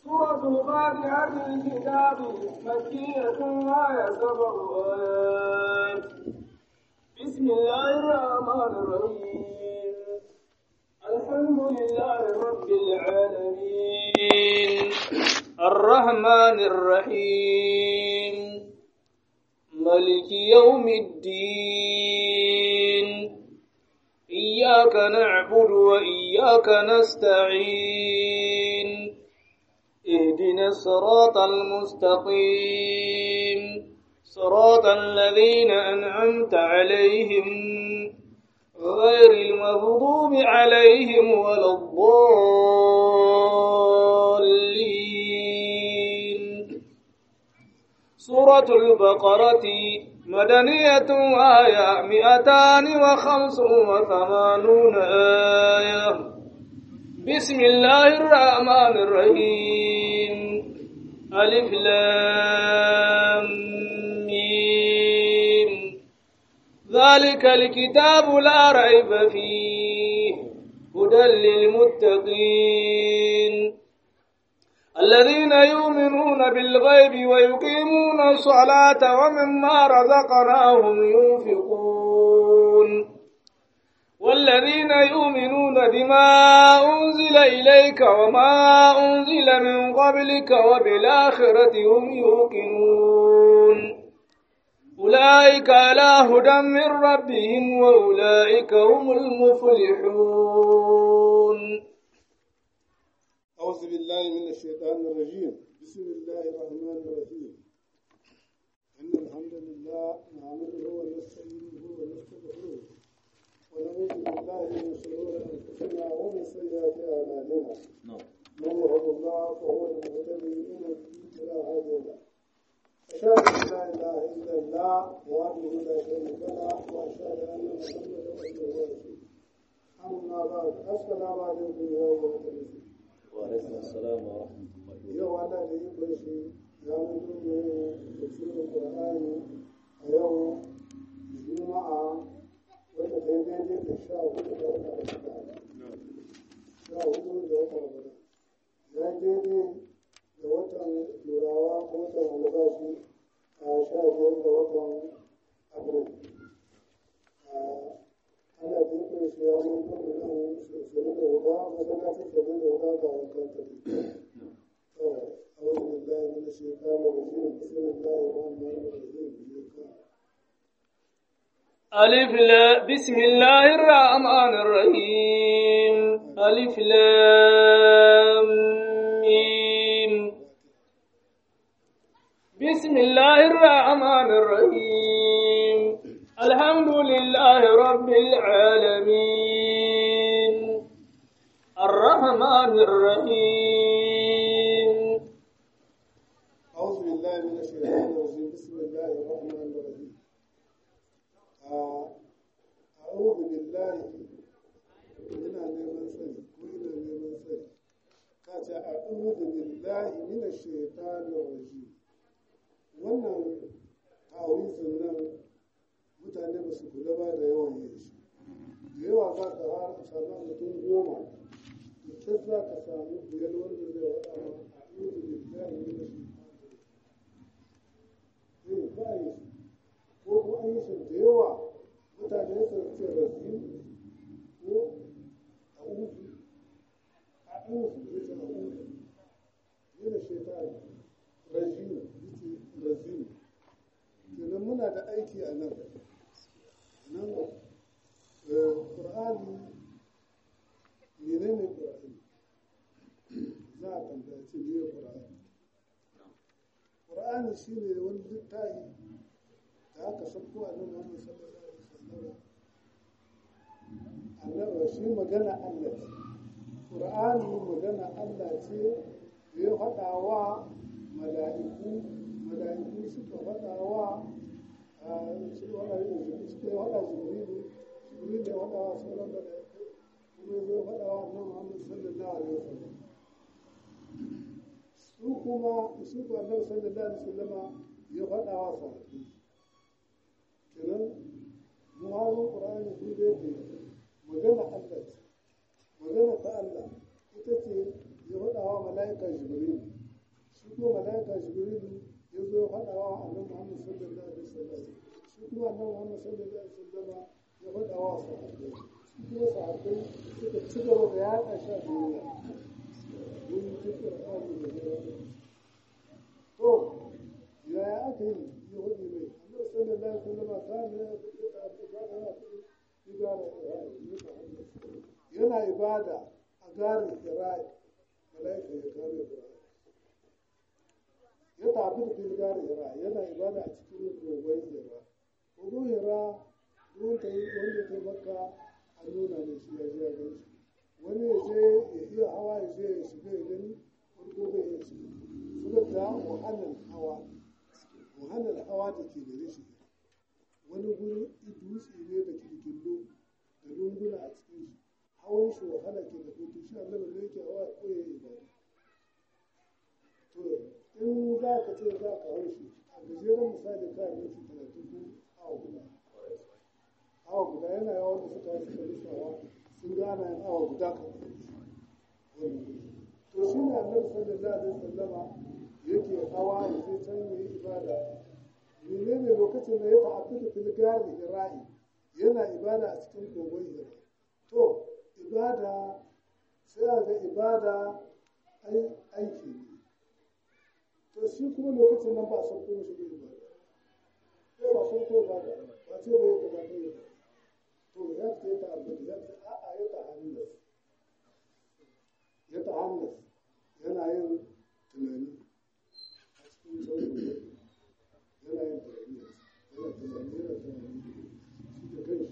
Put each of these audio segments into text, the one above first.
سورة الفاتحة الكتاب مكية وهي سبع آيات بسم الله الرحمن الرحيم الحمد لله رب العالمين الرحمن الرحيم ملك يوم الدين إياك نعبد وإياك نستعين اهدنا الصراط المستقيم صراط الذين أنعمت عليهم غير المغضوب عليهم ولا الضالين سورة البقرة مدنية آية مئتان وخمس وثمانون آية بسم الله الرحمن الرحيم ألف لام ميم ذلك الكتاب لا ريب فيه هدى للمتقين الذين يؤمنون بالغيب ويقيمون الصلاة ومما رزقناهم ينفقون والذين يؤمنون بما أنزل إليك وما أنزل من قبلك وبالآخرة هم يوقنون أولئك على هدى من ربهم وأولئك هم المفلحون أعوذ بالله من الشيطان الرجيم بسم الله الرحمن الرحيم إن الحمد لله نعمده ونستعينه ونستغفره ونعوذ بالله من شرور أنفسنا ومن سيئات أعمالنا من يهد الله فهو المهتدي ومن يضلل فلا هادي له أشهد أن لا إله إلا الله وحده لا شريك له وأشهد أن محمدا عبده ورسوله أما بعد السلام عليكم يا أيها المسلمون وعليكم السلام ورحمة الله yau ana da yin bashi ya mutu ne da cikin Qur'ani a yau Juma'a wanda ta yi daidai da sha hudu da wata Ramadan. Sha hudu da wata Ramadan. Ya yi daidai da watan Turawa ko watan Albashi a sha biyar da watan Abril. Ana da yin bashi ya mutu da nan sosai da wuta masallacin sosai da wuta ga wankan tafi. أعوذ بالله من الشيطان الرجيم بسم الله الرحمن الرحيم ألف لا بسم الله الرحمن الرحيم ألف لام ميم بسم الله الرحمن الرحيم الحمد لله رب العالمين الرحمن الرحيم أعوذ بالله من الشيطان الرجيم بسم الله الرحمن الرحيم آه، أعوذ بالله ina neman sani ko ina neman sani ka ce a'udhu billahi minash shaitanir rajim wannan ta'awizin nan mutane ba su kula ba da yawan yin shi da yawa za ka har samu mutum goma da ta za ka samu biyar wanda zai wada ma a'udhu billahi minash shaitanir rajim zai ba yi ko ko an yi shi da yawa mutane su ce razim ko a'udhu a'udhu ya ce a'udhu yana shaitan rajim ya ce razim kenan muna da aiki a nan nan ƙur'ani menene ƙur'ani za a tambaye ce ne ƙur'ani ƙur'ani shi ne wani littafi da aka sauko a nan Muhammad sallallahu alaihi wasallam annabi shi magana Allah ce ƙur'ani magana Allah ce da ya faɗa wa mala'iku mala'iku suka faɗa wa suka faɗa jibrilu suka faɗa jibrilu jibrilu ya faɗa wa sauran mala'iku kuma ya zo ya faɗa wa annabi Muhammad sallallahu alaihi wasallam su kuma su ko annabi sallallahu alaihi wasallama ya faɗa wa sahabbai kenan muhawarin qur'ani su da yake magana Allah ce magana ta Allah ita ce ya faɗa wa mala'ika jibril kuma malaika jibrilu ya zo ya faɗa wa annabi muhammad sallallahu alaihi wasallam shi kuma annabi muhammad sallallahu alaihi wasallam ya faɗa wa sahabbai shi kuma sahabbai suka ci gaba da yaɗa shi a duniya mun ji qur'ani da yawa to yaya aka yi ya hudu mai annabi sallallahu alaihi wasallam kana yana ibada a garin Irai malaika ya kame Irai ya tafi da fil garin Irai yana ibada a cikin kogon Hira kogon Hira ruwan ta yi wanda ta maka a nuna da shi ya je ya gani wani ya je ya iya hawa ya je ya shiga ya gani farko bai iya shiga suka da wahalar hawa wahalar hawa da ke gare shi wani guri dutse ne da kirkillo da lunguna a cikin shi hawan shi wahala ke da hutu shi annabi ne yake hawa ko ya yi ibada to in za ka ce za ka hau shi a gajeren misali ka yi minti talatin ko awa guda awa guda yana yawan da suka yi suka lissawa sun gana yin awa guda ka to shi ne annabi sallallahu alaihi wasallama yake hawa ya je can yi ibada menene lokacin da ya ta'abbata fil gari hira'i yana ibada a cikin kogon hira to ibada sai a ga ibada aiki ne to shi kuma lokacin nan ba a san kuma shi ibada ko ba san ko ba ba ce bai da ba ne to ya ce ta abbata ya ce a'a ya ta'annas ya ta'annas yana yin tunani a cikin sauran yana yin tunani yana tunani yana tunani shi da kai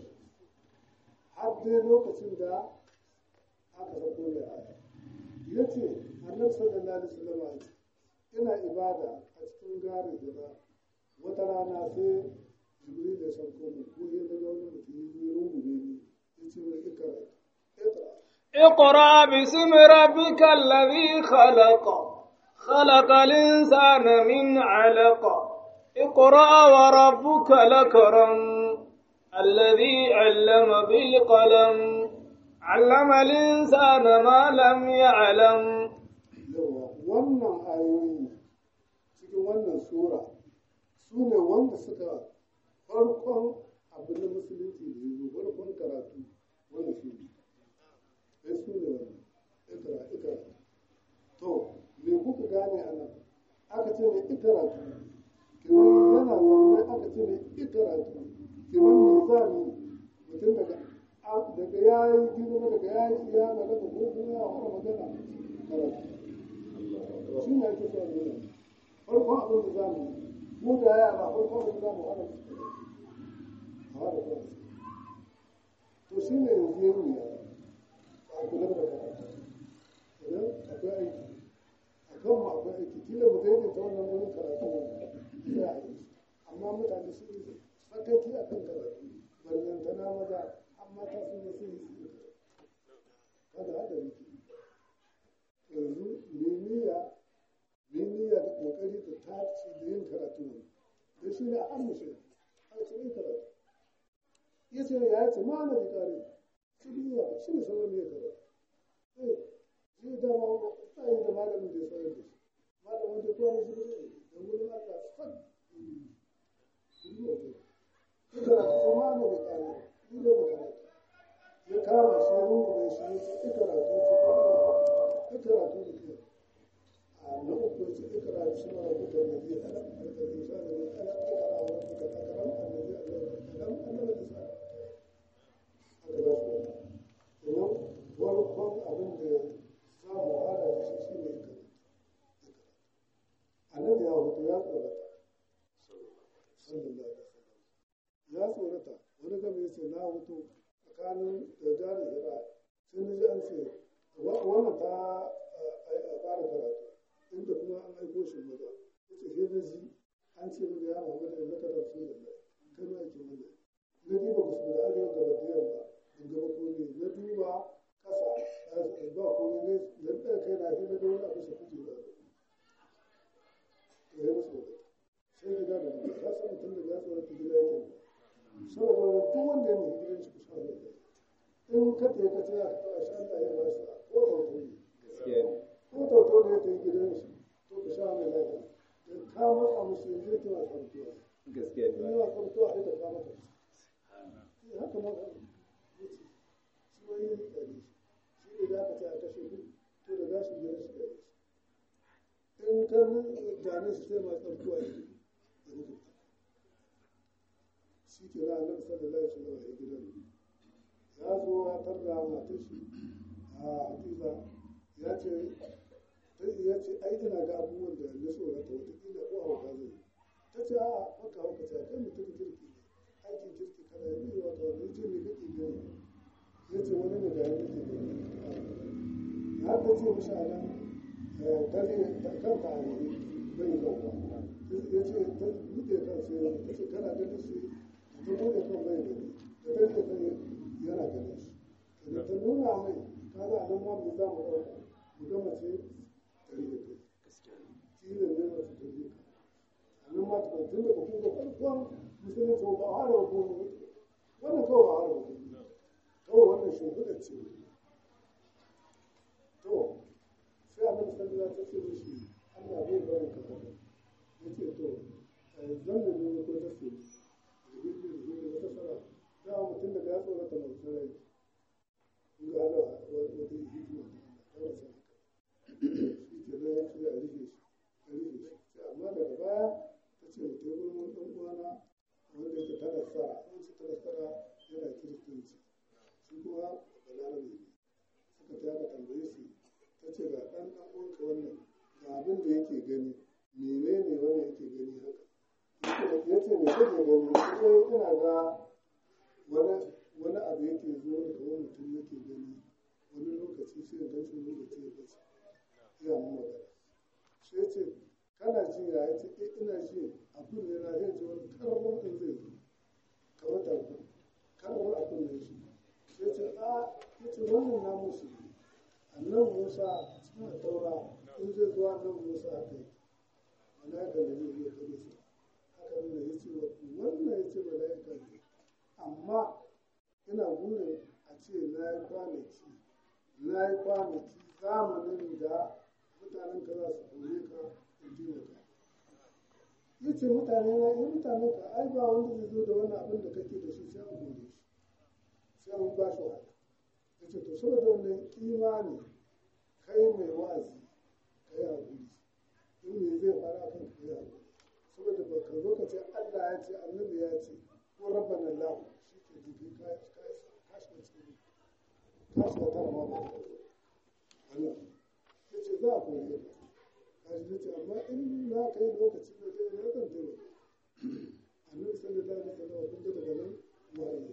har dai lokacin da aka sako mai aya ya ce annabi sallallahu alaihi wasallam ya ce ina ibada a cikin garin gida wata rana sai jibril ya sauko mu ko ya daga wani mutum ya zo ya rungume ni ya ce mai ikra ikra اقرأ باسم ربك الذي خلق خلق الإنسان من علق اقرأ وربك الأكرم الذي علم بالقلم علم الإنسان ما لم يعلم yawa wannan ayoyi cikin wannan sura su ne wanda suka farkon abin da musulunci da ya zo farkon karatu wanda su ne sai su ne wannan ikra ikra to me kuka gane a nan aka ce mai ikaratu kiran yana zaune aka ce mai ikaratu kiran me za mu mutum daga daga ya yi girma daga ya yi ya balaga ko kuma ya fara magana karatu shi ne ake sa nuna farkon abin da za mu mu da yara farkon abin da za mu hana su a hana su to shi ne yanzu ya nuna a kula da karatu idan akwai aiki a kan mu akwai aiki kila mu daidaita wannan wurin karatu sai a yi amma mutane sun yi sakaki a kan karatu ballantana maza amma ta sun yi sun yi su yi kada hada yake yanzu meniya meniya da kokari da tace da yin karatu ne da shi ne an mushe a cikin karatu ya ce ya ce ma na da kare shi biya shi ne sauran ne karatu eh shi da ma sai da malamin da ya sauran da shi malamin da kuwa ne shi ne da wurin Allah sak shi karatu ma na da kare shi da karatu ya kama shi ya rungume shi ya ce karatu shi karatu da ke a na uku ce ikra bi suna rabbuka alladhi khalaq khalaqal insana min alaq iqra wa rabbuka al-akram alladhi allama bil qalam allama al-insana haka za su yi idan farkon abin da za mu hada da shi shi ne ikra annabi ya hutu ya tsorata sallallahu alaihi wasallam ya tsorata wani gaba ya ce na hutu tsakanin da jari hira sai na ji an ce wannan ta fara karatu inda kuma an aiko shi maza yace sai na ji an ce mana ya Muhammad da naka da su da kai ma yake mana na duba musu da arewa da badiyar ba in gaba ko ne na duba kasa ba ko ne na da kai na shi na ga wani abu shi kuje da to ya musu sai ga da mu ka san mutum da ya tsara ta gida yake saboda duk wanda ya mu gidan shi kusa da in ka tsaye ka tsaya ka tsaya shi Allah ya ba shi ko tauto ne ko tauto ne ta yi gidan shi to ka sha mai lafiya ma'anar shi sai ma tsarkuwa ne da muka shi ke na annabi sallallahu alaihi wasallam ya gidan ya zo ya tarda matar shi a hadiza ya ce ya ce ai ina ga abubuwan da na tsorata watakila ko hauka zai ta ce a maka hauka ce kai mutum kirki ne aikin kirki kana yi wata wani ce me kake gani ya ce wani ne da ya kake gani ya ta ce mishi a nan dare kanka a wuri bai zauwa ya ce ta buɗe kan sai ta ce kana ganin shi ta buɗe kan bai gani da ta ce kan yana ganin shi da ta nuna mai kaga a nan ma mu za mu ɗauka mu ga mace tare da kai tilin ne mace ta bi ka a nan ma ta tun da kuma ga farkon musulunci ba a hara ko wannan kawai ba a hara ko kawai wannan shimfiɗa ce to sai a nan sanda ta ce mishi Allah bai bari ka haka ya ce to zan da ne ko ta ce da gudu da gudu wata sara da mutum daga ya tsorata mai sarai in ga ana wata hikima ta wasa shi ke nan ya ce a rike shi a rike shi sai amma daga baya ta ce mutum gurin ɗan uwana wanda yake tana sa wanda tana sara yana kiristanci shi kuma balarabe ne suka ta ka tambaye shi ta ce ga ɗan ɗan uwanka wannan ga abin da yake gani menene wannan yake gani haka ya ce me kake gani sai ina ga wani wani abu yake zo da kamar mutum yake gani wani lokaci sai ga shi lokaci ya bace ya mu magana sai ce kana ji ya ce eh ina ji abin ne na zai ji wani karbon ɗin zai zo kamar tarko karbon abin ne shi sai ce a ya ce wannan na musu annan musa cikin taura in zai zuwa nan musa a kai mala'ika da zai iya kare su haka nuna ya ce wannan ya ce mala'ika ne amma ina burin a ce na yi kwanaki na yi kwanaki zamanin da mutanen ka za su kore ka in ji ka ya ce mutane na yi mutane ka ai ba wanda zai zo da wani abin da kake da shi sai an kore shi sai an ba shi wahala ya ce to saboda wannan imani kai mai wa'azi ka yi haƙuri in me zai fara kan ka yi haƙuri saboda ba ka zo ka ce Allah ya ce annabi ya ce ko rabban Allah shi ke jiki ka shiga cikin ka shiga tara ma ba Allah ya ce za a koyi ka ka shi ce amma in na kai lokaci da zai na kan taimaka annabi sallallahu alaihi wasallam kun ga daga nan wa'azi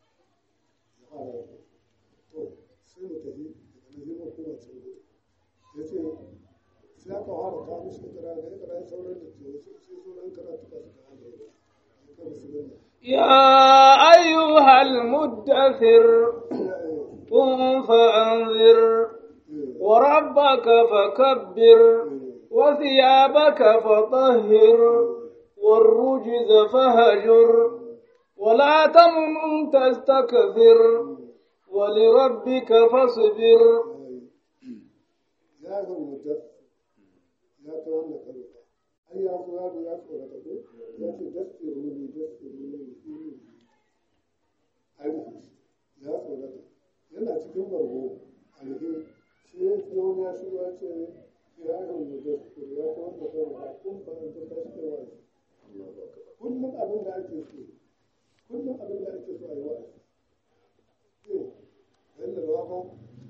ya fara to sai mu tafi daga nan zai mu koma can gudu ya ce sai aka fara kawo mishi ikira da ikira ya sauran da ke wasu sai sauran karatu ba su kawo da ya kama su gani يا أيها المدثر قم فأنذر وربك فكبر وثيابك فطهر والرجز فهجر ولا تمنن تستكثر ولربك فاصبر ya yi mutar ya ta wannan karuka ai ya zo yaro ya tsorata ko ya ce daskiru ne daskiru ne arihi ya tsorata yana cikin bargo arihi sai ya ce wani ya shigo ya ce ya yi mutar ya ta wannan karuka kun ba in ta tashi da wa'azi kullum abin da ake so kullum abin da ake so a yi wa'azi eh yadda da waka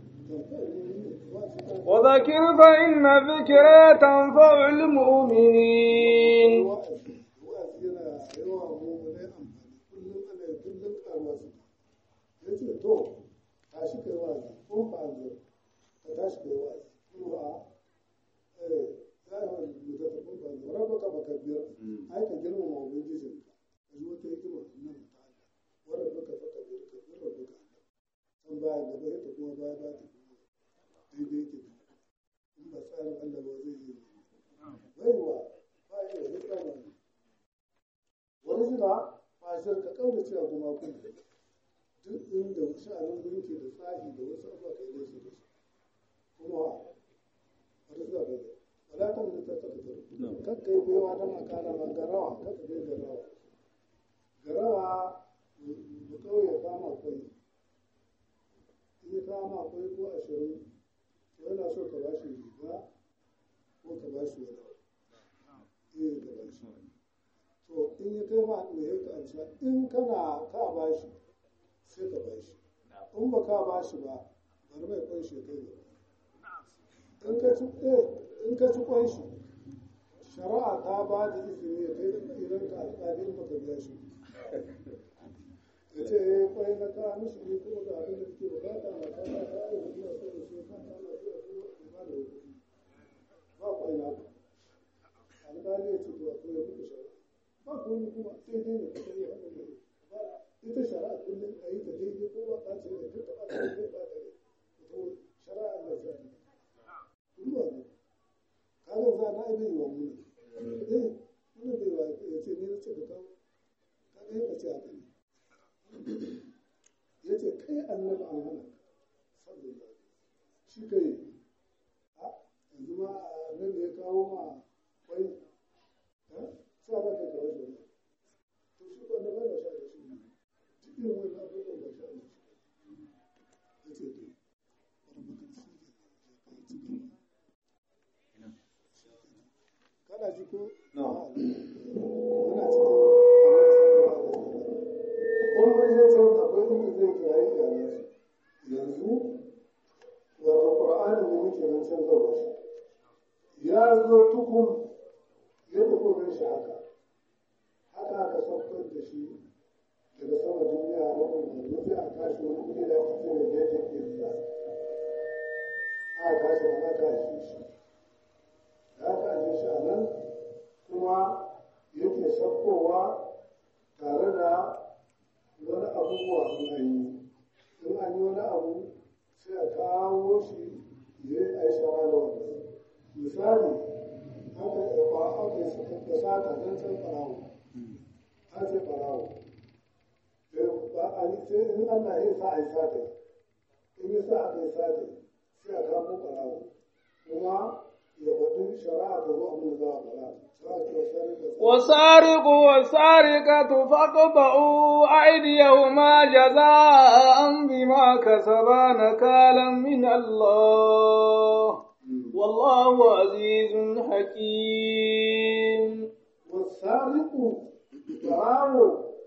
وذكر فإن ذكرى تنفع المؤمنين wa'azi wa'azi yana yawa mummunai amfani kullum ana yi kullum karuwa su ya ce to tashi kai wa'azi ko ba zo ka tashi kai wa'azi ko ba eh za a yi mutu ta kun ba zo rabu ka baka biyar ai ka girmama ubangijin ka ka ji wata hikima nan ta Allah wanda baka baka biyar ka biyar rabu ka san baya gaba ya ta kuma baya ba ta kuma daidai ke in ba tsarin Allah ba zai yi baiwa ba ya yi tsarin wani zina ba shi ka kauna cewa kuma kun duk inda sha'anin gunki da tsahi da wasu abuwa kai ne su da su kuma wani zina bai da wala kan da ta tafi da kakka yi baiwa don a kara ma garawa kakka bai garawa garawa da kawai ya kama kwai in ya kama kwai ko ashirin to yana so ka ba shi riga ko ka ba shi wani cewa in kana ka ba shi sai ka ba shi in ba ka ba shi ba bari mai kwan shi kai gaba in ka ci in ka ci kwan shi shari'a ta ba da izini ya kai da idan ka alƙalin baka biya shi ya ce ya kwai na ka mishi ne kuma ga abin da suke bukata na ka ta ta yi kuma so da shi ka ta na so da kuma ba da wuri ba kwai na ka alƙali ya ce to to ya muku shari'a ba ku yi kuma sai dai ne ka yi abin da ba ita shari'a kullum a yi ta daidai ko ba ta ce ne ka taɓa ta ne ba ta ne to shari'a Allah ya sa kuma ne kaga za na bai wa mu eh wannan bai wa ya ce ne na ce ka kawo kaga ya ce haka ne ya ce kai annabi an hana sallallahu shi kai a yanzu ma annabi ya kawo ma kwai sai aka kai kawai da to shi ko da ba sha da shi cikin wani abubuwan ba sha da shi ya ce to kada ji ko No. muna cikin annabi sallallahu alaihi wasallam kun mun je can akwai inda zai kirayi iyalan shi yanzu wato qur'ani ne muke nan can gaba shi ya zo tukun ya tafi gan shi haka haka aka saukar da shi daga sama duniya a wani yanzu sai a kashi wani kudi da ake ce mai gajin kirza aka kashi wani aka ajiye shi da aka ajiye shi a nan kuma yake saukowa tare da wani abubuwa in an yi in an yi wani abu sai a kawo shi ya yi aishara da wannan misali aka yi ba aka yi suka sata don can farawo an ce farawo ba a yi sai in Allah ya sa a yi sata in ya sa aka yi sata sai a kamo farawo kuma ya faɗi shari'a ta zo abin da za a fara shari'a ta wasu والسارق والسارقة فاقطعوا أيديهما جزاء بما كسبا نكالا من الله والله عزيز حكيم والسارق براو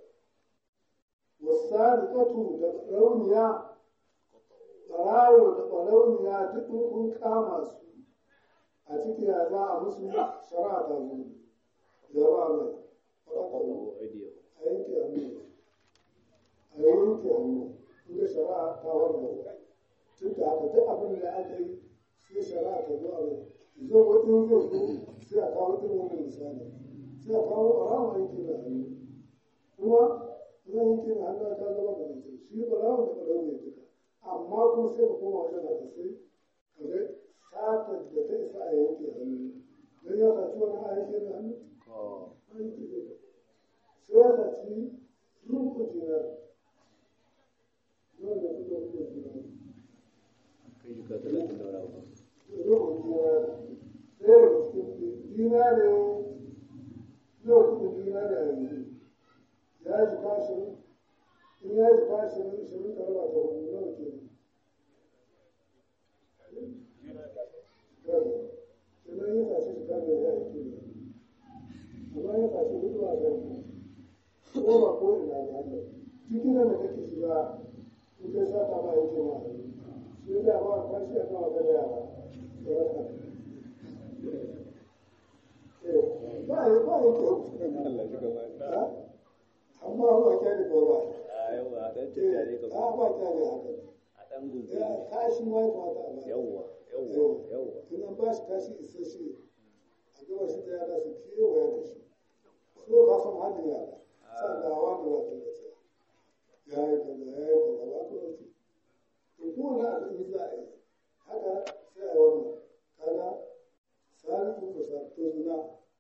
والسارقة دبرونيا براwo da ɓarauniya duk in kun kama su a ciki ya za a musu shari'a ta zo ya ba mai faɗaɗa a yanke hannu a yanke hannu inda shari'a ta warware tun da haka duk abin da aka yi sai shari'a ta zo a mai zo wajen zai zo sai a kawo irin wannan misali sai a kawo ɓarawa yanke da hannu kuma zan yanke da hannu ta zama da mutum shi ɓarawa da ɓarawa ne duka amma kuma sai ka koma wajen haka sai ka ga satar da ta isa a yanke hannu don ya saci wani a yanke da hannu a yanke da sai ya saci rubu dinar nawa ne kuka rubu dinar kai shi ka talatin da wani abu rubu dinar sai da cikin dinare nawa kuka dinare a yanzu ya ji kashin in ya ji kashin shirin ka raba ta hudu nawa ke Sannan ya sace shi kamar ya yi kiri. Amma ya sace hudu a kan ko ba ko ina ba haka. Cikin da kake shiga in kai sata ba yake ma hannu. Shi da ba kwashi a kan wata da yara. Da raka. Ba ya ba ya ke Allah shi gaba Ha? Amma ba kyale ba ba. a yawa dan tattare ka A ba kyale haka. a dan gungu Ya kashi ma ya kamata a ba. yawa yawa yawa in an ba shi kashi isasshe a gaba shi ta yara su kewaye da shi so ka san halin yara san da wani ba ta mace ya yi kaza ya yi kaza ba ka wace to ko na abin za a yi haka sai a wannan kaga salihu ko sa to zina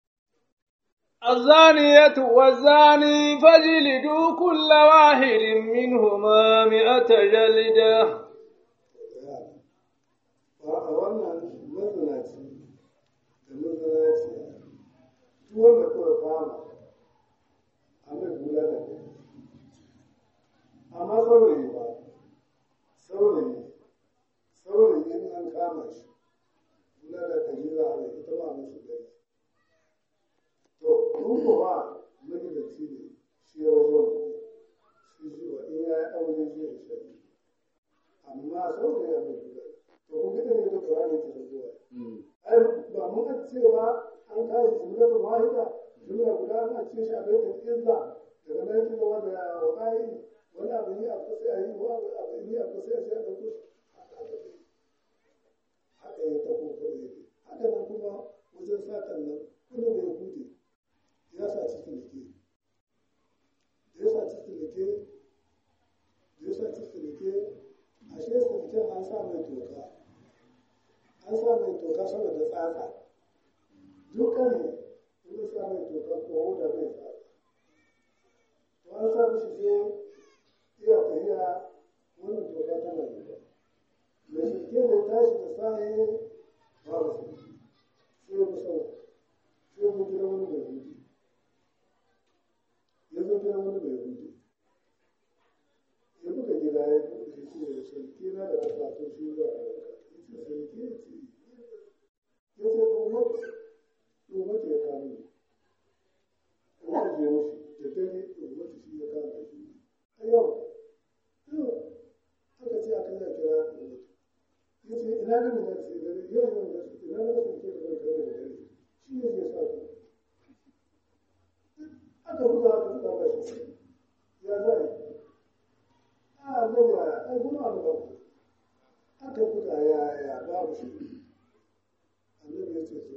الزانية والزاني فاجلدوا كل واحد منهما مئة جلدة yara ba a wannan mazinaci da mazinaci duk wanda kawai kama a mai kula da kai amma saurayi ba saurayi saurayi in an kama shi kula da kai za a mai ita ba musu gari to in ko ba magidanci ne shi ya wajen shi shi wa in ya yi aure zai yi shari amma sau da ya mai guda to kun gida ne da ƙurani ke da zuwa ai ba mun ga cewa an kashi jumlatun wahida jumla guda ana ce shi a baitul izza daga nan ki zama da waƙa'i wani abu yi a kusa a yi wani abu yi a kusa a ce a ɗauko shi haka ya taho ko ya ke haka nan kuma wajen sakan nan wani mai hude ya sa cikin leke da ya sa cikin leke da ya sa cikin leke ashe sirken an sa mai toka an sa mai toka saboda tsatsa dukkan ne in sa mai toka ko da mai tsatsa to an sa mishi sai iya tafiya wannan toka tana yi mai shirke da tashi da sahi babu su sai mu sau sai mu gina wani mai hudu ya zo gina wani mai hudu ya buga gida ya buɗe shi ce shirke na da kasa to shi za a yanka ya ce shirke ya ce ya ce umar umar ya kame umar je mushi da dare umar shi ya kame shi a yau yau aka ce aka yi kira umar ya ce ina ne mai sai dare yau yau da su ina ne sun ke da kare da dare shi ne ya sa ku aka buga aka buga ba shi ya za yi a buga a kuma an ba aka buga ya ya babu shi annabi ya ce so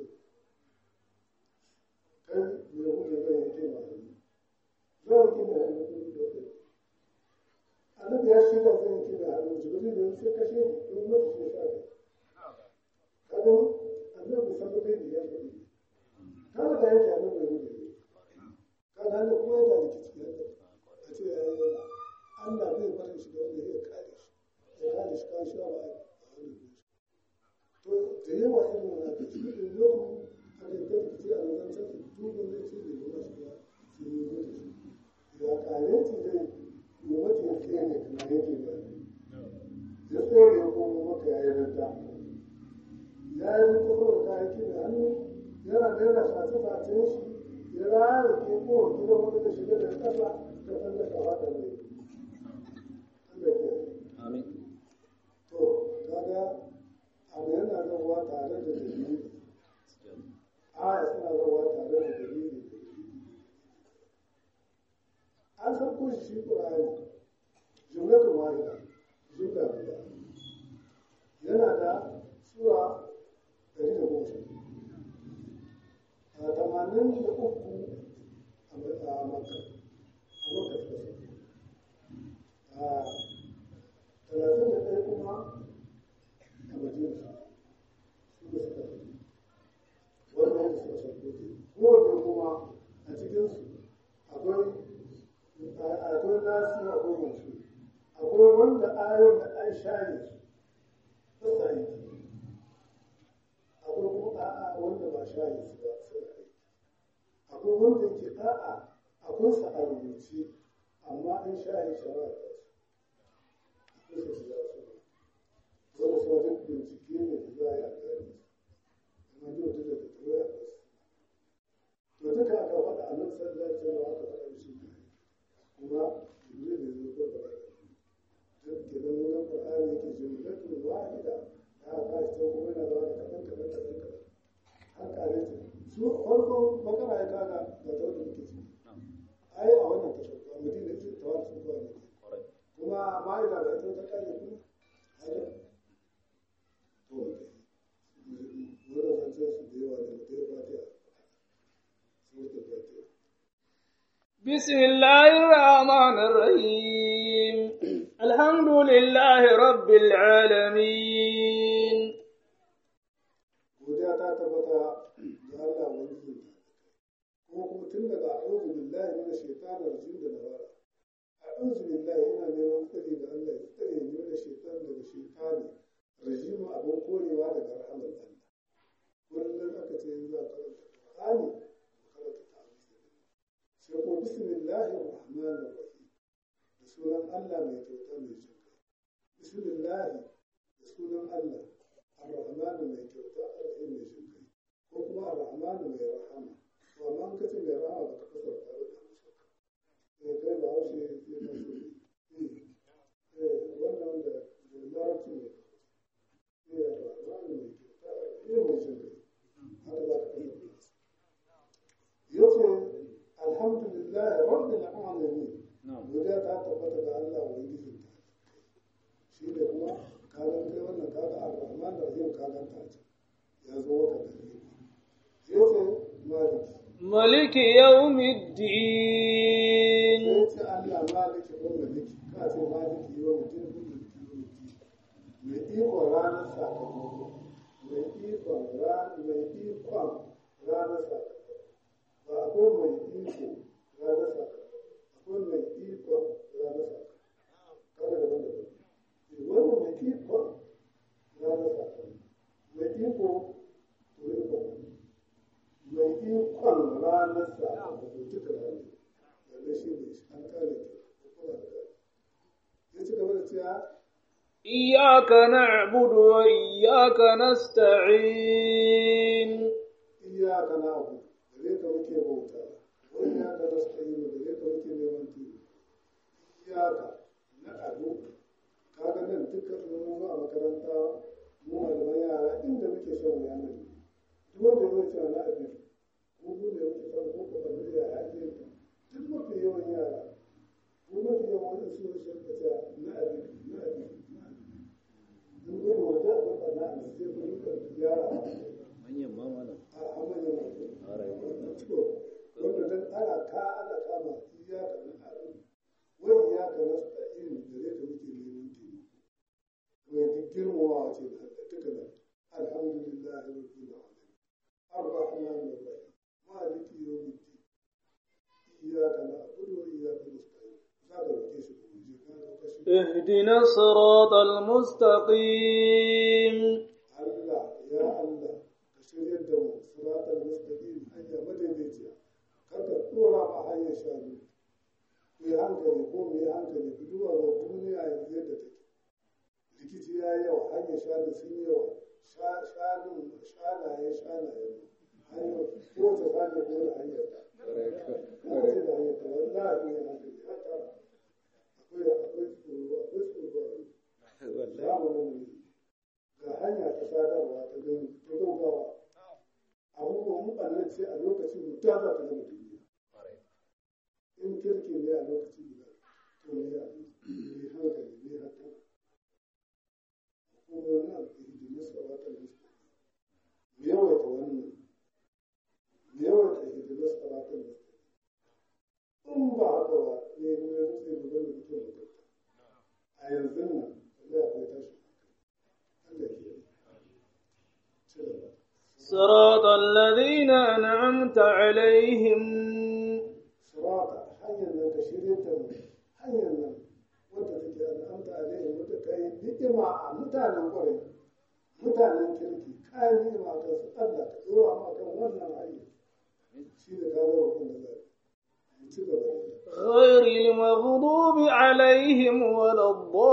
kai mai buga zai yanke ma hannu zai yanke ma hannu kuma da kai annabi ya shirya zai yanke ma hannu jibril da sai kashe don mutu shi sa kai kaga annabi sabon da ya faɗi kada da yake annabi ya buga kada ne kuma yana da kici yadda a ce ya yi yana Allah bai barin shi da wanda ya kare shi ya kare shi kan shi ba a hannun shi to da yawa irin wannan da shi ne yau a da ta kici a wajen sa su duba ne ce da kuma shi ba su yi mutu ya kare shi dai mu mace ya tsaye ne kuma yake ba ya tsaye ne ko mu maka ya yi rinta ya yi rinta saboda kayan da hannu yana da yana sace-sace shi ya rana ke ko gidan wani da shiga da ƙasa ta san da shawa da mai Allah ke Amin. to kaga abu yana zauwa tare da dalili aya suna zauwa tare da dalili an san ko shi Qur'ani jumlatul wahida jumla guda yana da sura ɗari da goma sha biyu a tamanin da uku a makka a makka suka sauko a talatin da ɗaya kuma a madina suka suka sauko wanda yadda suka sauko ke kowanne kuma a cikinsu akwai akwai nasi akwai masu akwai wanda ayon da an share su ta aiki akwai kuma a'a wanda ba share su ba suna aiki akwai wanda yake a'a akwai sa a rubuce amma an share shawara ta su akwai su za su wanda su wajen bincike ne da za a yi a gane su amma duk da da turai a kasu to duka aka faɗa a nan sallar cewa aka faɗa shi ne kuma jibril da zai ko da duk kenan wurin qur'ani yake jumlatul wahida da aka shi ta kuma yana zama da kaɗan kaɗan kaɗan kaɗan har kare ta su farkon bakara ya kaga ga ta wanda muke ciki ai a wannan tashar ba madina ita ta wani sun kowa ne kuma ma'aida da ita ta kare kuma haka to wurin zancen su da yawa da mutum ya fatiha suratul fatiha بسم الله الرحمن الرحيم الحمد لله رب العالمين godiya ta tabbata ga Allah wani kuma kuma tun daga a'udhu billahi minash shaitanir rajim da nabara a'udhu billahi ina neman tsari da Allah ya tsare ni daga shaitan daga shaitani rajim abin korewa daga rahamar Allah kullum aka ce za ka karanta Qur'ani ka karanta ta'awuzi sai ko bismillahir rahmanir rahim da sunan Allah mai kyauta mai jin kai bismillah da sunan Allah ar-rahman mai kyauta ar-rahim mai jin kai ko kuma ar-rahman mai rahama to amma an kace mai rahama ba ka fasara ta da musu godiya ta tabbata ga Allah ubangijin ta shi ne kuma kagan kai wannan kaga ar-rahman rahim kagan ta ce ya zo maka da ni yace maliki ملك يوم الدين yace Allah maliki ko maliki ka ce maliki yau mutum ko maliki mai iko ranar sakamako mai ikon ranar mai ikon ranar sakamako ba akwai mai iko ranar sakamako akwai mai ikon ranar sakamako kada da wanda wannan mai ikon ranar sakamako mai iko to iko mai ikon ranar sakamako duka ranar yanzu shi ne an kare ke kuma da kare ya ci gaba da cewa إياك نعبد وإياك نستعين iyaka na abu gare ka muke bauta wani iyaka na sa'inu gare ka muke neman tuni iyaka na abu kaga nan dukkan mu mu a makaranta mu malaman yara inda muke shan wuya nan duk wanda zai ce na abin ko mu ne muke san ko ko ban da ya ake duk mafi yawan yara ko mafi yawan wani su ne sun kace na abin na abin na abin mun ga wanda ba na abin sai mun ga yara manyan ma malam a amana to wanda dan ana ka ana kama iyaka na abu wai iyaka na sta'in gare ka muke neman taimako mai duk girmamawa ce da duka nan alhamdulillahi rabbil alamin arrahman arrahim maliki yawmiddin iyaka na abudu wa iyaka nasta'in za ka roke shi ko je ka roka shi اهدنا الصراط المستقيم Allah ya Allah ka shirya da mu siratal mustaqim hanya madaidaiciya kar ka dora ma hanyar shanu ku yi hankali ko mu yi hankali ku duba ga duniya yanzu yadda take rikici ya yi yawa hanyar shanu sun yi yawa Sha- shanun shanaye shanaye hanyar kowace shanu ko da hanyar ta kowace da hanyar ta wallahi ku yi hankali haka akwai akwai tsoro akwai tsoro zamanin ne ga hanya ta sadarwa ta gani ta gaugawa abubuwan mutane ce a lokaci guda za ta gama duniya in kirki ne a lokaci guda to ne a ne hankali ne haka kuma na hidimi sarautar musulmi mu yawaita wannan mu yawaita hidimi sarautar musulmi in ba haka ba ne ne ne ne ne ne ne ne a yanzu nan zai akwai tashi Allah ke yi. Ci gaba. صراط الذين أنعمت عليهم sirata hanyar nan ka shirya ta mu hanyar nan wadda take al'amta alaihi wadda ka yi ni'ima a mutanen kwarai mutanen kirki kayan ni'ima a kansu Allah ka dora ma kan wannan hanyar shi ne ka ga roƙon da zai mu ci gaba da yi. غير المغضوب عليهم ولا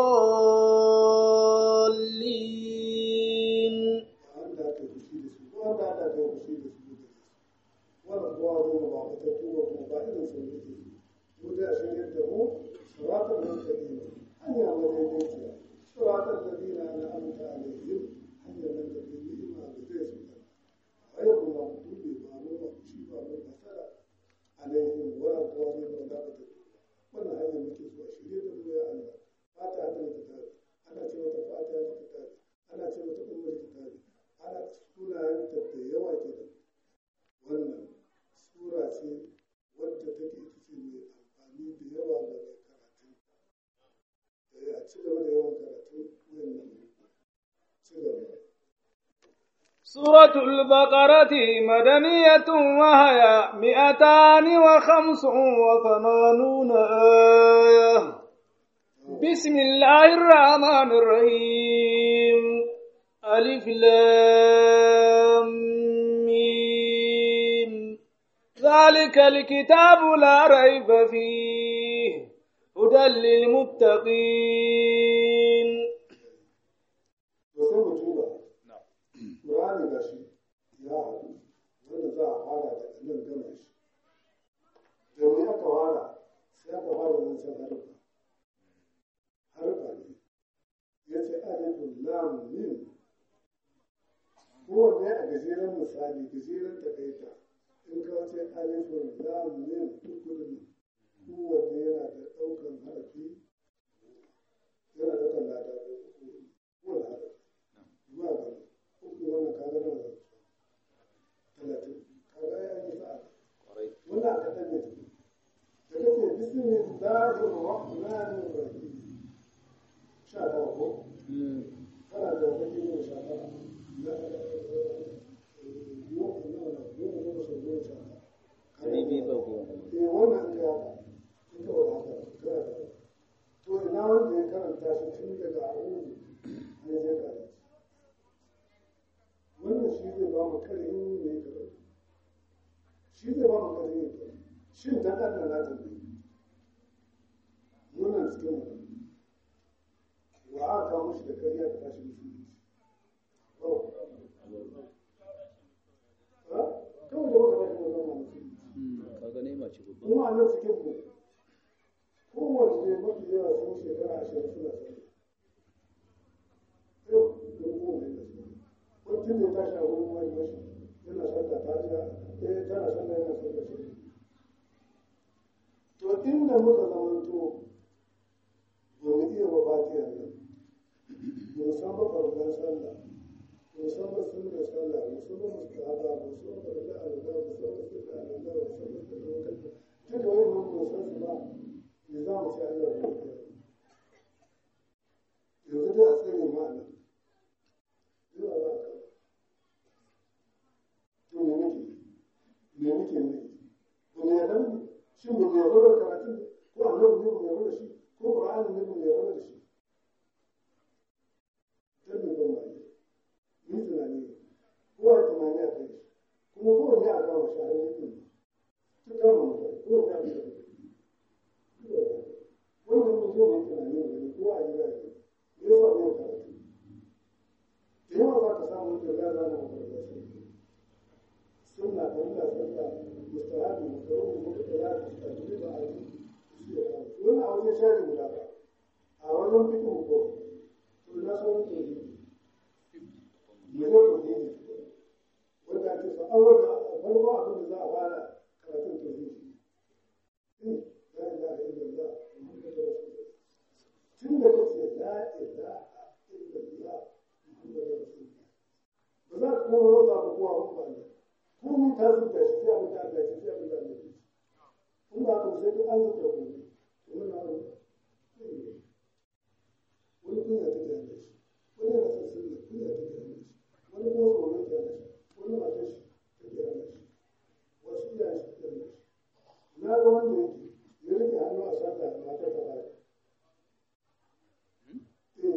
الضالين wanda aka yi fushi da su wanda aka yi fushi da su da su wannan kowa zo ba ba ta tuba kuma ba irin sun yake mu da shirya da mu siratal mustaqim hanya madaidaiciya siratal ladina an'amta alaihim hanya nan da ke ni'ima da zai su da ayyukan maghdubi ba mu ba shi ba mu fasara alaihim wa aqwami wa la ta wannan hanya muke so a shirye da mu ya Allah fata da kitabi ana ce mata fata da kitabi ana ce mata ummul kitabi ana sunayen ta da yawa kenan wannan sura ce wadda take ita ce mai amfani da yawa ga mai karatu eh a ci gaba da yawan karatu wannan ci gaba سورة البقرة مدنية وهي مئتان وخمس وثمانون آية بسم الله الرحمن الرحيم ألف لام ميم ذلك الكتاب لا ريب فيه هدى للمتقين to sai mu duba Qur'ani ga shi ya haɗu wanda za a fara daga nan gama shi da me aka fara sai aka fara zancen harfa harfa ne ya ce alifun lam mim kowanne a gajeren misali gajeren takaita in ka ce alifun lam mim duk kudin kowanne yana da ɗaukan harafi yana ɗaukan lada kowane harafi ba ga uku wannan kaga nawa zai talatin kaga ya yi sa'a wannan aka ɗan ne da kake bismillahir rahmanir rahim sha nawa ko kana da kake ne sha nawa na yau nawa na goma goma sau goma sha nawa Ɗari biyu ba goma. eh wannan ka in ka wada haka kana da to ina wanda ya karanta shi tun daga abubu ne zai kare wannan shi zai ba mu karhin ne karatu shi zai ba mu karhin ne karatu shin dan Allah na tambaye wannan cikin mu wa aka kawo mishi da kariya da tashi musulunci ha kawai da baka tashi wannan musulunci Kaga ne mace babba. kuma a nan cikin mu kowanne mafi yawa sun shekara ashirin suna sani yau da kowanne da su mutum da ya tashi a wurin wani mashi yana sallah ta jiya eh tana sallah yana sallah shi to inda muka zamanto ba mu iya ba fatiyar nan ba mu san ba farkon sallah ba mu san ba sunnar sallah ba mu san ba mustahaba ba mu san ba da alwala ba mu san ba sunna alwala ba mu san ba sunna wakil duka wani mun ba san su ba me za mu ci Allah ya yi yanzu dai a tsere ma nan zuwa za ka to me muke me muke ne ba mu yarda ne shin ba mu yarda da karatun ko annabi ne ba mu yarda da shi ko qur'ani ne ba mu yarda da shi dan me ban mai ni tunani ne kowa tunani a kai shi kuma kowanne a kawo shi a yankin ta kama mutane kowanne a kai shi wannan mun zo mai tunani ne ne kowa a gida ne me yawa ne karatu da yawa za ka samu da ya zana mafarka sai sunna da Allah sallah mustahabi makaruhu muka ya ta tafi da ayi wannan a wajen shari guda ba a wajen fikin ko to na sauran tauhidi mu zo tauhidi wanda ake so an wanda farko abin da za a fara karatun tauhidi la ilaha illallah muhammadur rasulullah tun da kace la ilaha illallah muhammadur rasulullah ba za ka kuma rota ba kowa ba ne komai ta zuba shi sai abin da Allah ya ce sai abin da Allah ya ce in ba ka sai ka an zuba komai to wannan abin wani kunya take hana shi wani yana son sunna kunya take hana shi wani kuma tsoro ke hana shi wani matar shi take hana shi wasu iyayen shi take hana shi na ga wanda yake ya rike hannu a sata matar ta baya eh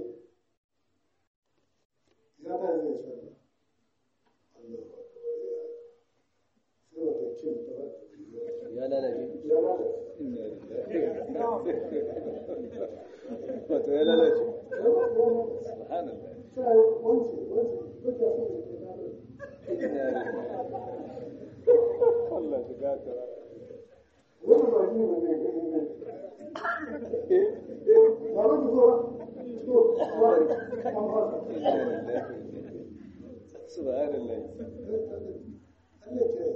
ya ta zai sallah Allah ba ka wani ya sai wata kin ta ba Ya lalace. ya lalace Wato ya lalace. ya lalace Subhanallah. sai wance wance kuka so ne ke dare Allah shi gata. wani ba shi ba zai gani ne ba ba ki zo to ba an fasa Subhanallah. Allah ke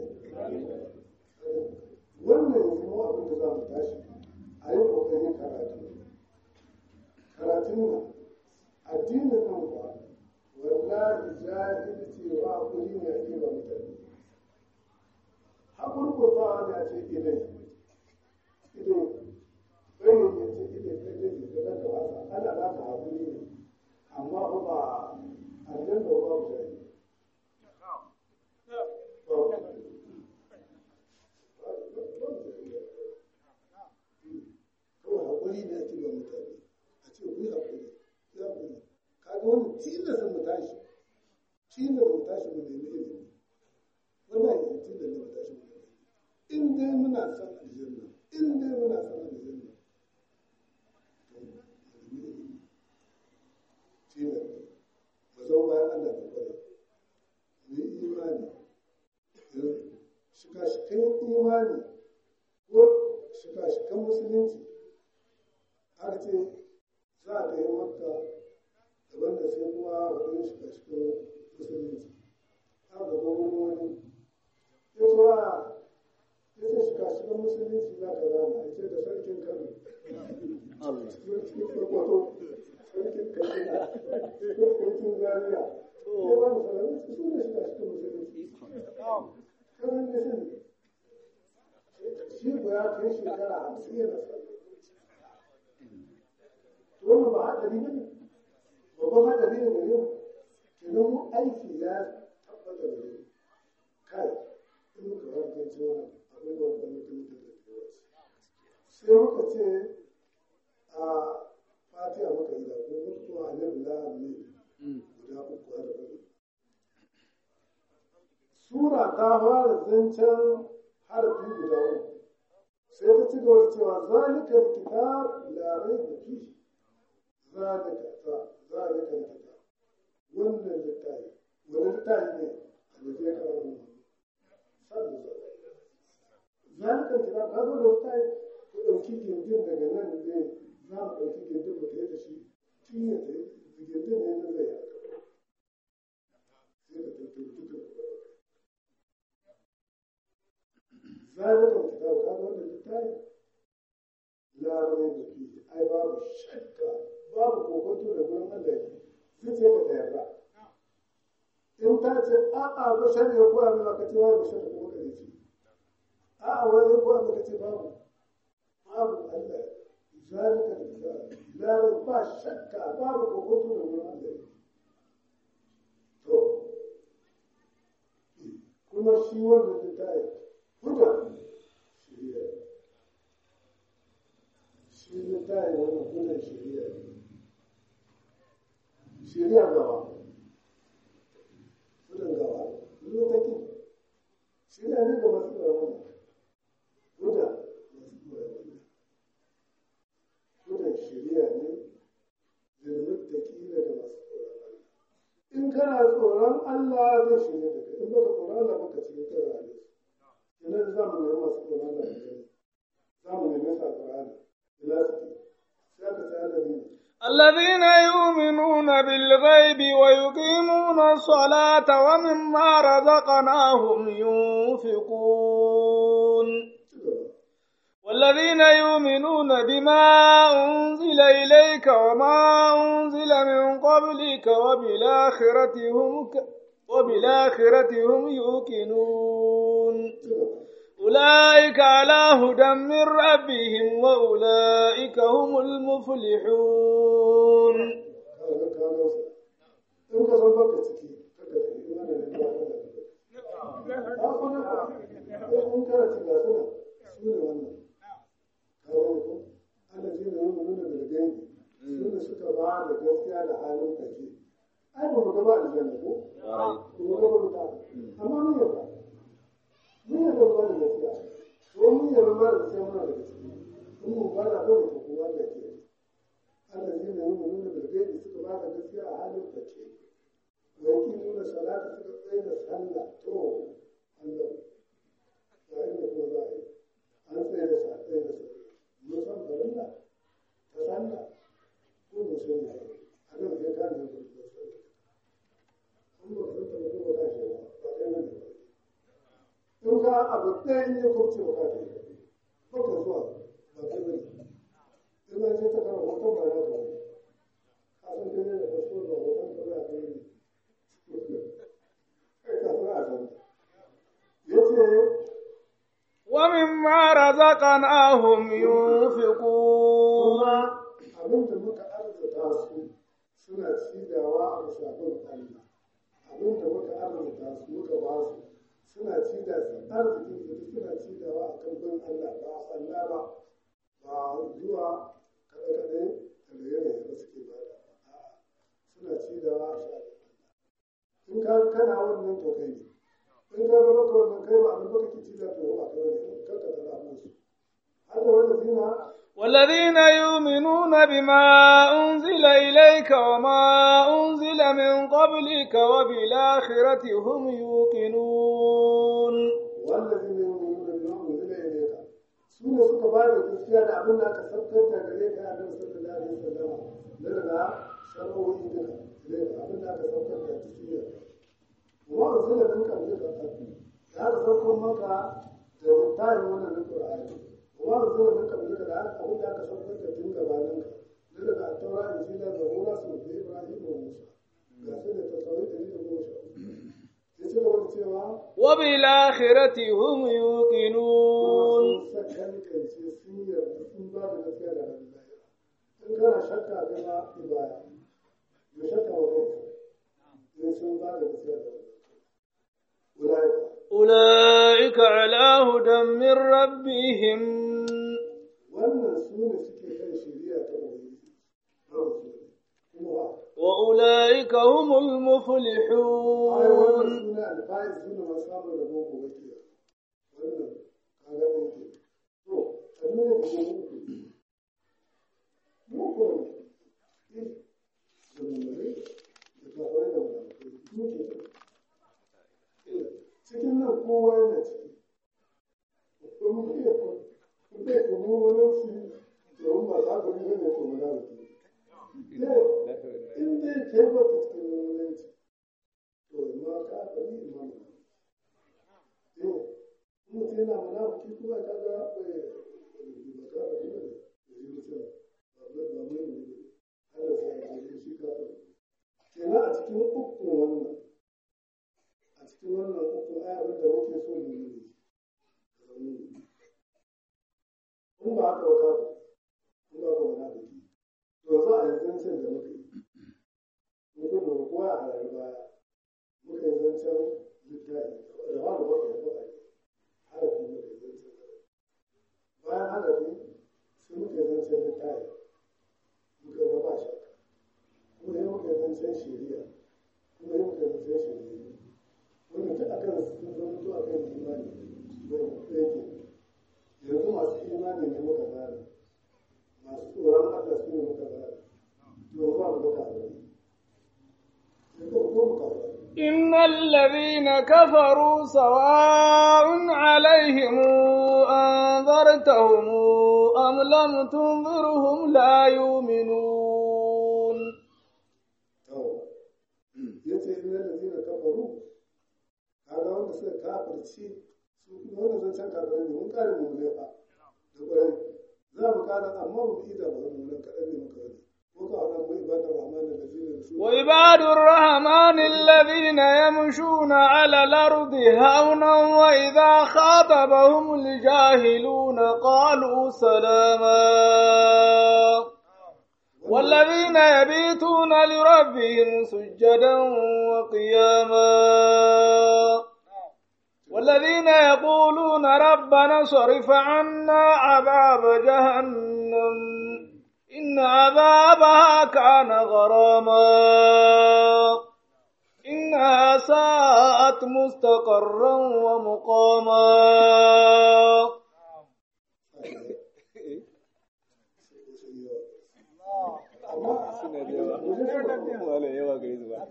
wannan yanzu mu abin da za mu tashi a yi ƙoƙarin karatu karatun nan addinin nan kuwa wallahi jahilci wa hakuri ne ake ba mutane hakurkurtawa ne a ce idai idai bai ne ce idai kai ne ke da wasa ana ba ka hakuri ne amma ba ba aljanna ba ba mu jahilci kawai haƙuri ne ake ba mutane a ce ku yi haƙuri ya haƙuri kaga wani tilasta mu tashi tilasta mu tashi mu nemi ilimi wannan yanzu tilasta mu tashi mu nemi in dai muna son aljanna in dai muna son aljanna to mu nemi ilimi tilasta mu zama bayan Allah da kwarai mu yi imani shika-shikan imani ko shika-shikan musulunci aka ce za a kai makka daban da sai kuma wajen shika-shikan musulunci aka ga wani wani ya ce a ya ce shika-shikan musulunci za ka zana ya ce da Kurkucin zariya. Ya ba mu salami su su ne shiga cikin musulunci. Kanan da sani. Shi ko ya kai shekara hamsin yana sallah. Wannan ba haɗari ba ne. Babban haɗari ne gare mu. Kenan mu aiki ya tabbata da mu. Kai, in muka harkance wannan abubuwan da mutum da da yawa. Sai muka ce a fatiha muka yi da ko mutu a nan da ne guda uku har da Sura ta fara zancen harfi guda uku. Sai ta ci gaba da cewa zalika kitab la raiba fihi zalika ta zalika kitab wannan littafi wani littafi ne a da zai kawo mu sallu zalika kitab ka zo da littafi ku ɗauki gindin daga nan ne za mu ɗauki gindin mu tafi da shi tun ya tafi gindin ne na zai haka sai da tattara duka zalika kitab ka zo da littafi la raiba fihi ai babu shakka babu kokonto da gurin Allah yake zuciya ka ta yarda in ta ce a'a bashar ya koya min ka ce wai bashar kuma ka ce a'a wai ya koya maka ce babu babu Allah zalika la ba shakka babu kokonto da gurin Allah yake to kuma shi wannan littafi huda shiriya shi littafi wannan hudan shiriya ne shari'a gaba gudun gaba zuwa take shari'a ne ga masu tsoron guda masu tsoron gudun shari'a ne lilmuttaki ne ga masu tsoron Allah in kana tsoron Allah zai shirya da kai in baka tsoron Allah baka cikin kai rayuwa idan za mu nemi masu tsoron Allah da gani za mu nemi sa Qur'ani ila su sai aka ce Allah ne الذين يؤمنون بالغيب ويقيمون الصلاة ومما رزقناهم ينفقون والذين يؤمنون بما أنزل إليك وما أنزل من قبلك وبالآخرة هم ك... وبالآخرة هم يوقنون أولئك على هدى من ربهم وأولئك هم المفلحون in ka san baka ciki kada ka yi mana da ya kada in kana ci ga suna su ne wannan kawo ko ana ji da nuna nuna da gani su ne suka ba da gaskiya da halin kake ai ba mu gaba aljanna ko ko mu gaba ta amma mun yarda mun yarda ba da gaskiya ko mun yarda ba da gaskiya muna da gaskiya mun mu ba da dole ko kowa da ke ana ji da nuna nuna da gani suka ba da gaskiya a halin kake wanki nuna salata suka tsaye da sallah to Allah ya inda ko za a yi an tsaye da sa tsaye da sallah mun san farilla ta sallah ko mun san ya a nan sai ka nan da sallah an ba san ta ko ba ka shi ba ba kai nan ba in ka abu ɗaya in ya kurce ba ka kai ba ka zuwa ba kai ba in an ce ta kara hoton ba na ka wani ka san kai ne da kaso da hoton ka ba kai ne ومما رزقناهم ينفقون abin da muka arzuta su suna cidawa a bisa bin Allah abin da muka arzuta su muka ba su suna cida su arzikin su suna cidawa a kan bin Allah ba a tsalla ba ba zuwa kaɗe-kaɗe da raye-raye ba suke ba da a'a suna cidawa a sha in ka kana wannan to kai ne in ka ga baka wannan kai ba abin baka ki cida to ba kai ne kar ka tsara musu hada wanda zina والذين يؤمنون بما أنزل إليك وما أنزل من قبلك وبالآخرة هم يوقنون والذين يؤمنون بما أنزل إليك سنة suka ba da gaskiya da abin da aka sabtar da gare ka a nan sallallahu alaihi wasallam na daga shar'o'i duka gare ka abin da aka sabtar da tafiya wa anzala min qablika ya aka sabtar maka da littafin wannan na Qur'ani wa anzala min qablika da abin da aka sabtar da tun gabanin ka na daga at-taura injila zabura su da Ibrahim وبالآخرة هم يوقنون sun sakankance sun yarda sun ba da gaskiya da ranar lahira in kana shakka kana ibaya ya shakka wa kanka in sun ba da gaskiya da ranar lahira أولئك على هدى من ربهم wannan su ne suke kan shari'a ta ubangiji na musulmi kuma ba وأولئك هم ai wannan المفلحون su ne alfahari su ne masu samun rabo gobe ke wannan kaga ɗin ke to a nuna da ke muku muku ne da mummare da kafare da munafukai muke da cikin nan kowa yana ciki ko muke da ko muke ko mu wani su domin ba za ku yi ne ko munafiki in dai kai ba ka cikin munafici to ma ka bari imam eh mutum yana munafiki kuma ka ga bai ba ka bari ne da yi mutum ba ba ba mai ne har da sai ya shi ka bari kenan a cikin uku wannan a cikin wannan uku ayar da muke so mu yi ne in ba haka ba ka in ba ka munafiki to yanzu a yanzu sai da muka yi mun ko mu kowa a rayu baya muka yi zancen littafi da ba mu ba ka ba harafi muka yi zancen bayan harafi sai muka yi zancen littafi muka yi ba shakka kuma yi muka yi zancen shari'a kuma yi muka yi zancen shari'a wanda duk akan sun zama akan imani wai yake yanzu masu imani ne muka zara masu tsoron Allah su ne muka zara to ba mu da kafiri sai ko ko mu kafiri إن الذين كفروا سواء عليهم أنذرتهم أم لم تنذرهم لا يؤمنون to yace innal ladina kafaru kaga wanda suka kafirci su kuma wannan zancen kafirai ne mun kare mu ne fa da kwarai za mu kara amma mu ida ba mu nan kadan ne muka wani ko ka hana mu ibadar rahman da ladina su وعباد الرحمن الذين يمشون على الأرض هونا وإذا خاطبهم الجاهلون قالوا سلاما والذين يبيتون لربهم سجدا وقياما والذين يقولون ربنا صرف عنا عذاب جهنم إن عذابها كان غراما إنها ساءت مستقرا ومقاما suna da yawa wala yawa gare su ba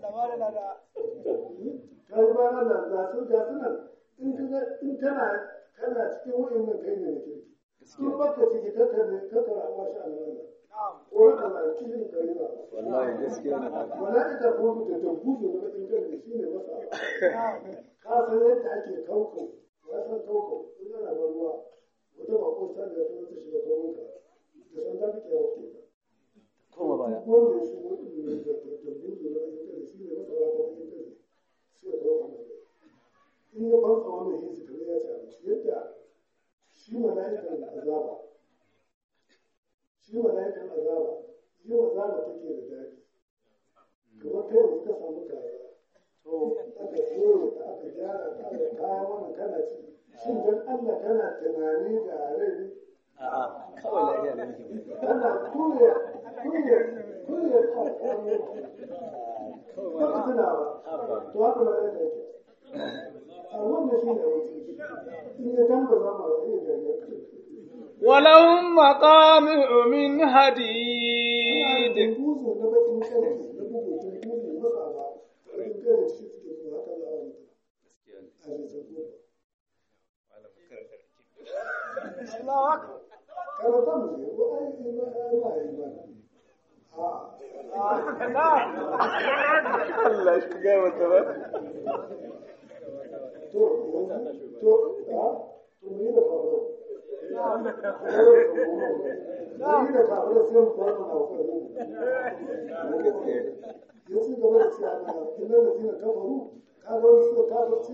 kai ba nan da za su ga sunan in kaga in kana kana cikin wayannan kai ne ne kirki in baka ciki kaka ne kaka amma sha Allah ko ka na cikin kai ba wallahi gaskiya ne haka mala'ika kuma da dabbuzu na bakin gari shine masa ka san yadda ake kauko ya san kauko in ana ban ruwa wata bako ta da ta ta shiga komonka da san ta kike wakil koma baya wanda ya shigo din ne da dabbuzu na bakin gari shine masa wa bakin gari sai ya kawo masa in ya ban tsawon mai hisi kamar ya ci abinci yadda shi mala'ikan azaba shi mala'ikan azaba yi azaba take da daɗi kamar kai yanzu ka samu kaza to aka soya ta aka gyara ta aka kayan wannan kana ci shin dan Allah kana tunani da rai ne a'a kawai lafiya da muke kana kuya kuya kuya ta kawo ba ka tuna ba to haka ma yadda yake a wannan shi ne wuce in ya tamba zama iya gariya ولهم مقامع من حديد buzu na bakin kanki na bugu buzu masa ba in kare shi suke zuwa haka za a mutu a jikin kuma karanta mu ne ko ai ima ima ima a Allah shi ga wata ba to yanzu to a to mu yi da faru mu yi da faru sai mu fara na ko gaskiya yanzu gaba da cewa na inna da zina kafaru ka ga wani suka kafirce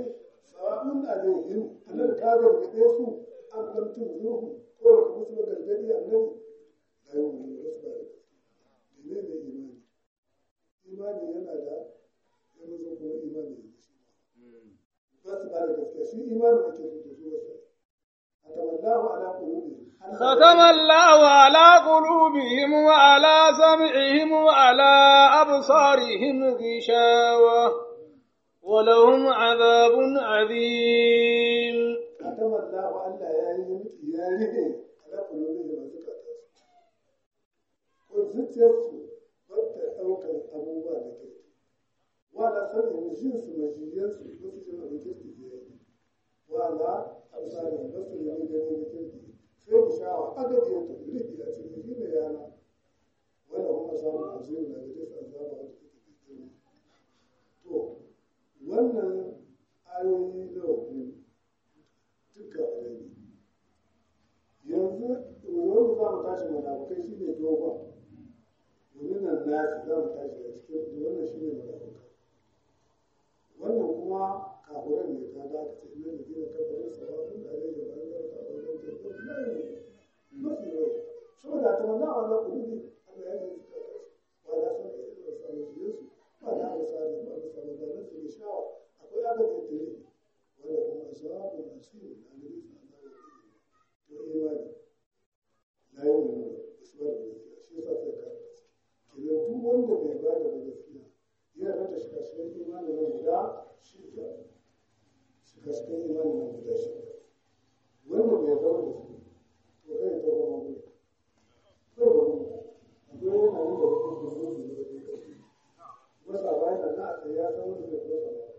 sawa'un alaihim anan ka gargaɗe su an lam tunzuhu ko ba ka musu gargaɗi annabi la yu'minu wasu ba da menene imani imani yana da yana zo kuma imani ne ba su ba da gaskiya shi imani ake so to su wasu atamallahu ala qulubihim ختم الله على قلوبهم وعلى سمعهم وعلى أبصارهم غشاوة ولهم عذاب عظيم ختم الله ألا يعني ya rike ala qulubihim wa zakatas ko zuciyarsu ba ta ɗaukar abubuwa da ke wala sanin jinsu majiyarsu ba su jin abin kirki da ya yi wala absarin ba su yi gani da kirki sai ku shawa agadi ya tafi riki a cikin shi ne yana wanda kuma samun azumin da gare su azaba wanda take da girma to wannan ayoyi na biyu duka wadai yanzu wani za mu tashi munafukai shi ne dogon domin nan nasi za mu tashi a cikin wannan shi ne munafukai wannan kuma kafuran ne ka da aka ce ina da gina kafarin sababin da alaihi wa an zarta wa zan zarta na yi mafi yau saboda ta manna a wannan kudi Allah ya yi suka tashi wa da san da irin samun su yesu ba da aka sa da ba da samun da nasu da shawa akwai agajin tare wanda kuma asabu na sirri da alaihi sa Allah ya yi to imani la yi nuna isbar da gaskiya shi yasa sai ka kenan duk wanda bai ba da gaskiya yana rata shiga cikin imanin nan guda shida shiga cikin imanin nan guda shida wanda bai zama da su to kai ta zama gudu kai ba gudu akwai yana nan da wasu gudu da ya zai kashi wasa bayan nan na a tsaye ya san wanda zai wasa ba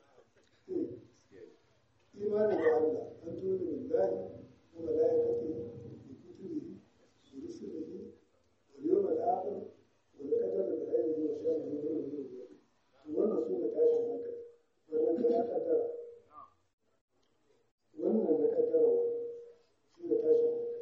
imanin da Allah an tuni billahi wa malaikatihi wa kutubihi wa rusulihi wal yawmil akhir wal qadari bi khairihi wa sharrihi wannan su ne tashin hankali wannan da ya kaddara wannan da kaddara shi ne tashin hankali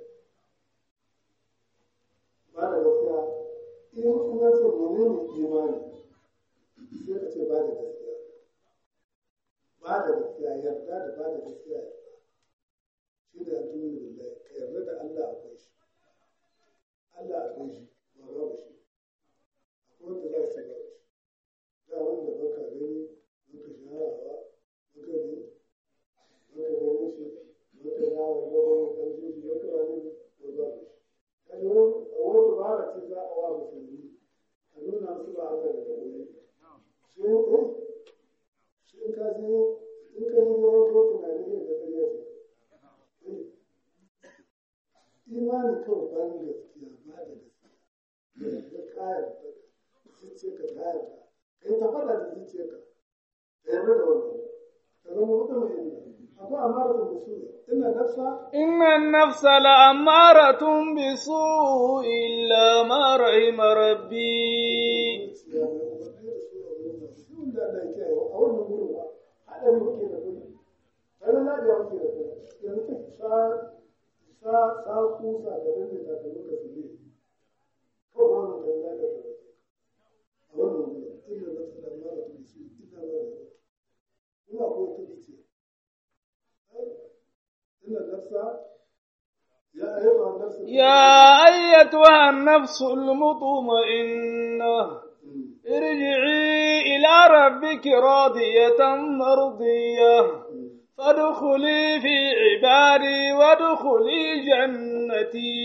ba da gaskiya in kuma ce menene imani sai ka ce ba da gaskiya ba da gaskiya yarda da ba da gaskiya shi da antuni billahi ka yarda da Allah akwai shi Allah akwai shi ba babu shi akwai wanda za su babu shi da wanda baka gani baka sharawa baka ne baka gani shi baka yawa gaban ƙarfi shi baka wani ko ba shi kaji wani dubara ce za a wa musulmi a nuna su ba haka da wani shi ne shi in ka je in ka yi wani ko tunani ne da ƙarya ce imani kawai ba ni gaskiya ba da gaskiya da kayan zuciya ka kayan ka kai ta faɗa da zuciyarka ka yarda da wannan ka zama mutum mai inda akwai amaratun da su ina nafsa إن النفس لأمارة بسوء إلا ما رحم ربي zuciya mai umarni da su a wurin da shi wanda Allah ya kiyaye a wannan wurin ba haɗari muke da kuɗi tare na da muke da kuɗi yanzu sa sa sa kusa da danne da ka muka su ne kawai wannan kan ya da a wannan wurin ina nafsa da amaratun da su ina ma da ina ko ta zuciya إن النفس يا أيها النفس يا أيتها النفس المطمئنة ارجعي إلى ربك راضية مرضية فادخلي في عبادي وادخلي جنتي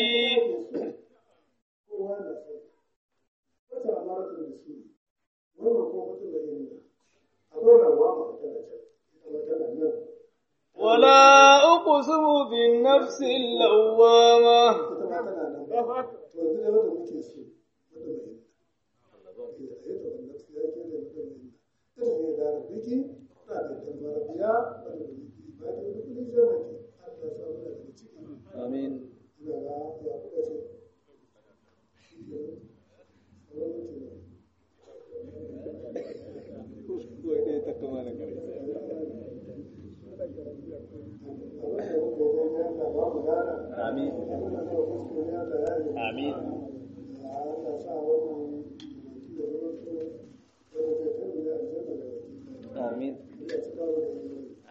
kowa na sai wata amaratun da su wannan ko mutum da yin akwai rawa ma tana can ita tana nan ولا أقسم بالنفس اللوامة ita ma tana nan to yanzu ne wanda muke so wanda mai yin a yi da wannan su ya ke da wanda mai yin irin ne da rabiki na da tambara biya wanda mai yi ba da wani kudin jannati Allah ya samu daga ciki Amin. ina ga ya kuka ce shi ke nan sauran mutum ne Wai dai ta kama da ƙarfi. Amin. Amin. Amin.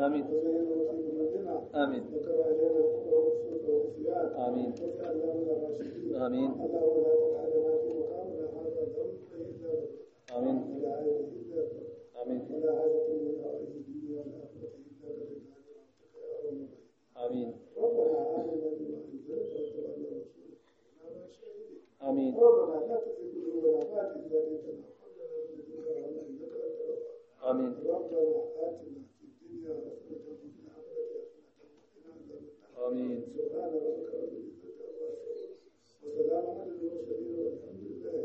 آمين وزينا في قلوبنا آمين وكره إلينا الكفر والفسوق والعصيان آمين واجعلنا من الراشدين آمين اللهم لا تدع لنا في مقامنا هذا ذنبا إلا غفرته آمين ولا عيب إلا غفرته آمين ولا حاجة من حوائج الدنيا والآخرة إلا قضيتها برحمتك يا أرحم الراحمين آمين ربنا آمنا بما أنزلت واتبعنا رسولك إننا شاهدين آمين ربنا لا تزغ قلوبنا بعد إذ هديتنا وهب لنا من لدنك رحمة إنك أنت الوهاب آمين ربنا آتنا في الدنيا حسنة وفي الآخرة حسنة وقنا عذاب النار آمين سبحان ربك رب العزة عما يصفون وسلام على المرسلين والحمد لله